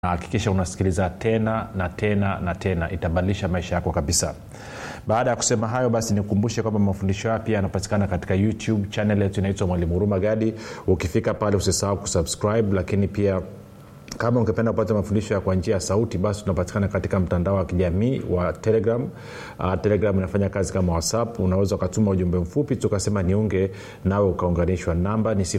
na hakikisha unasikiliza tena na tena na tena itabadilisha maisha yako kabisa baada ya kusema hayo basi nikumbushe kwamba mafundisho haya pia yanapatikana katika youtube chanel yetu inaitwa mwalimu huruma gadi ukifika pale usisahau kusubscribe lakini pia kama ungependa kupata mafundisho ya kwa njia ya sauti basi tunapatikana katika mtandao wa kijamii wa telegram uh, telegram inafanya kazi kama whatsapp unaweza ukatuma ujumbe mfupi tukasema niunge nawe ukaunganishwa namba ni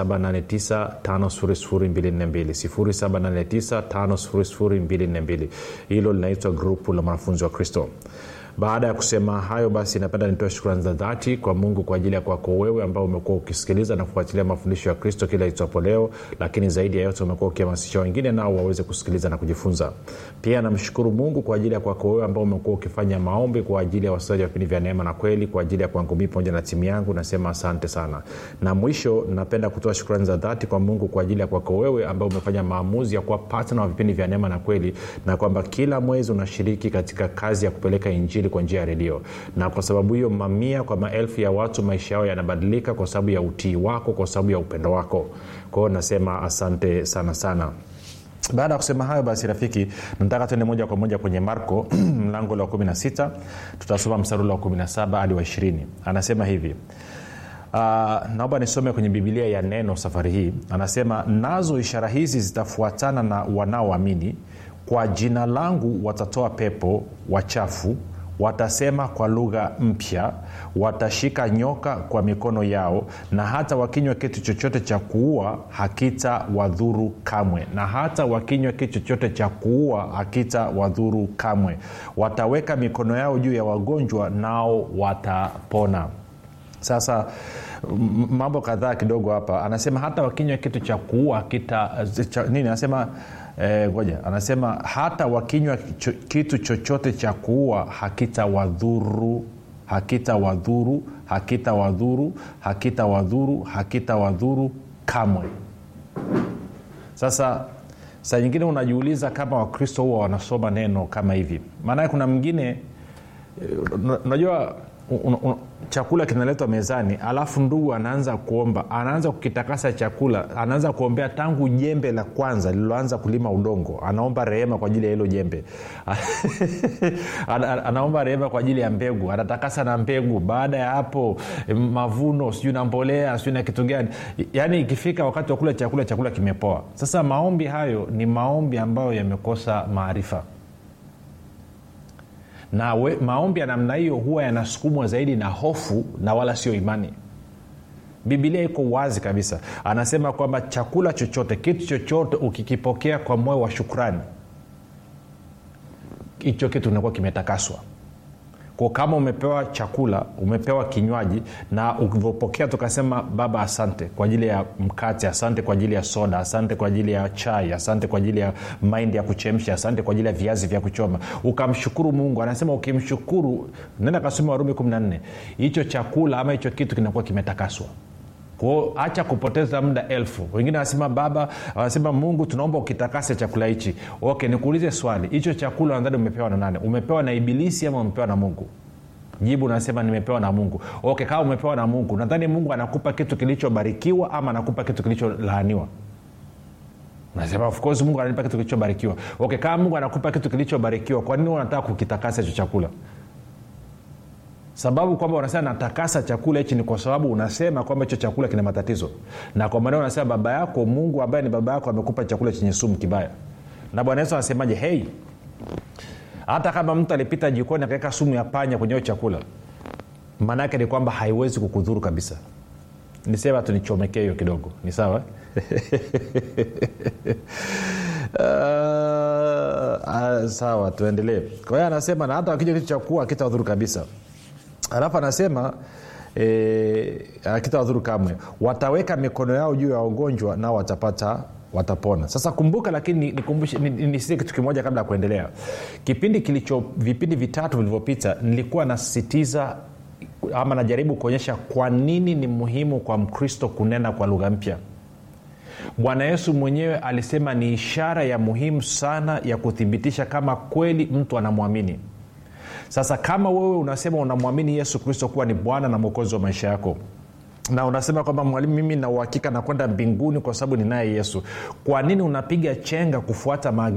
7895242 hilo linaitwa grupu la mwanafunzi wa kristo baada ya kusema hayo basi napenda nitoe shukrani za dhati kwa mungu kwa ajili ya kwako wewe ambao umekuwa ukisikiliza na kufuatilia mafundisho ya kristo kila itwapo leo lakini zaidi ya yote umekuwa ukihamasisha wengine nao waweze kusikiliza na kujifunza pia namshukuru mungu kwa ajili ya kwako wewe ambao umekuwa ukifanya maombi kwa ajili ya wasikilizaji wa vipindi vya neema na kweli kwa ajili ya kwangu mii pamoja na timu yangu nasema asante sana na mwisho napenda kutoa shukrani za dhati kwa mungu kwa ajili ya kwako wewe ambao umefanya maamuzi ya kuwa patna wa vipindi vya neema na kweli na kwamba kila mwezi unashiriki katika kazi ya kupeleka injili kwa njia ya redio na kwa sababu hiyo mamia kwa maelfu ya watu maisha yao yanabadilika kwa sababu ya utii wako kwa sababu ya upendo wako kwa hiyo nasema asante sana sana baada ya kusema hayo basi rafiki nataka tuende moja kwa moja kwenye marko mlango la 16 tutasoma msarula wa 17 hadi wa 20 anasema hivi Uh, naomba nisome kwenye bibilia ya neno safari hii anasema nazo ishara hizi zitafuatana na wanaoamini kwa jina langu watatoa pepo wachafu watasema kwa lugha mpya watashika nyoka kwa mikono yao na hata wakinywa kitu chochote cha kuua hakita wadhuru kamwe na hata wakinywa kitu chochote cha kuua hakita wadhuru kamwe wataweka mikono yao juu ya wagonjwa nao watapona sasa mambo kadhaa kidogo hapa anasema hata wakinywa kitu cha kuua kita cha, nini anasema ngoja e, anasema hata wakinywa cho, kitu chochote cha kuua hakita wadhuru hakita wadhuru hakita wadhuru hakita wadhuru hakita wadhuru kamwe sasa saa nyingine unajiuliza kama wakristo huwa wanasoma neno kama hivi maanake kuna mwingine unajua un, un, chakula kinaletwa mezani alafu ndugu anaanza kuomba anaanza kukitakasa chakula anaanza kuombea tangu jembe la kwanza lililoanza kulima udongo anaomba rehema kwa ajili ya hilo jembe anaomba rehema kwa ajili ya mbegu anatakasa na mbegu baada ya hapo mavuno sijui na mbolea sijui na kitu gani yaani ikifika wakati wa kula chakula chakula kimepoa sasa maombi hayo ni maombi ambayo yamekosa maarifa na we, maombi ya namna hiyo huwa yanasukumwa zaidi na hofu na wala sio imani bibilia iko wazi kabisa anasema kwamba chakula chochote kitu chochote ukikipokea kwa moyo wa shukrani hicho kitu kinakuwa kimetakaswa ko kama umepewa chakula umepewa kinywaji na ukivyopokea tukasema baba asante kwa ajili ya mkate asante kwa ajili ya soda asante kwa ajili ya chai asante kwa ajili ya maindi ya kuchemsha asante kwa ajili ya viazi vya kuchoma ukamshukuru mungu anasema ukimshukuru nenda kasoma warumi 14 hicho chakula ama hicho kitu kinakuwa kimetakaswa kwao hacha kupoteza muda elfu wengine wanasema baba wanasema mungu tunaomba ukitakase chakula hichi okay nikuulize swali hicho chakula nadhani umepewa na nane umepewa na ibilisi ama umepewa na mungu jibu nasema nimepewa na mungu okay kama umepewa na mungu nadhani mungu anakupa kitu kilichobarikiwa ama anakupa kitu kilicholaaniwa nasema of course mungu ananipa kitu kilichobarikiwa okay kama mungu anakupa kitu kilichobarikiwa kwa nini unataka kukitakasa hicho chakula sababu kwamba unasema natakasa chakula hichi ni kwa sababu unasema kwamba hicho chakula kina matatizo na kwa maneo unasema baba yako mungu ambaye ni baba yako amekupa chakula chenye sumu kibaya na bwana yesu anasemaje hei hata kama mtu alipita jikoni akaweka sumu ya panya kwenye hiyo chakula maana yake ni kwamba haiwezi kukudhuru kabisa nisema tunichomekee hiyo kidogo ni sawa uh, uh, sawa tuendelee kwa hiyo anasema na hata wakija kitu cha kuwa akitawadhuru kabisa alafu anasema e, akitawadhuru kamwe wataweka mikono yao juu ya wagonjwa nao watapata watapona sasa kumbuka lakini nisikie ni, ni, ni kitu kimoja kabla ya kuendelea kipindi kilicho vipindi vitatu vilivyopita nilikuwa nasisitiza ama najaribu kuonyesha kwa nini ni muhimu kwa mkristo kunena kwa lugha mpya bwana yesu mwenyewe alisema ni ishara ya muhimu sana ya kuthibitisha kama kweli mtu anamwamini sasa kama wewe unasema unamwamini yesu kristo kuwa ni bwana na mwokozi wa maisha yako na unasema kwamba mwalimu mimi na uhakika nakwenda mbinguni kwa sababu ninaye yesu kwa nini unapiga chenga kufuata maagizo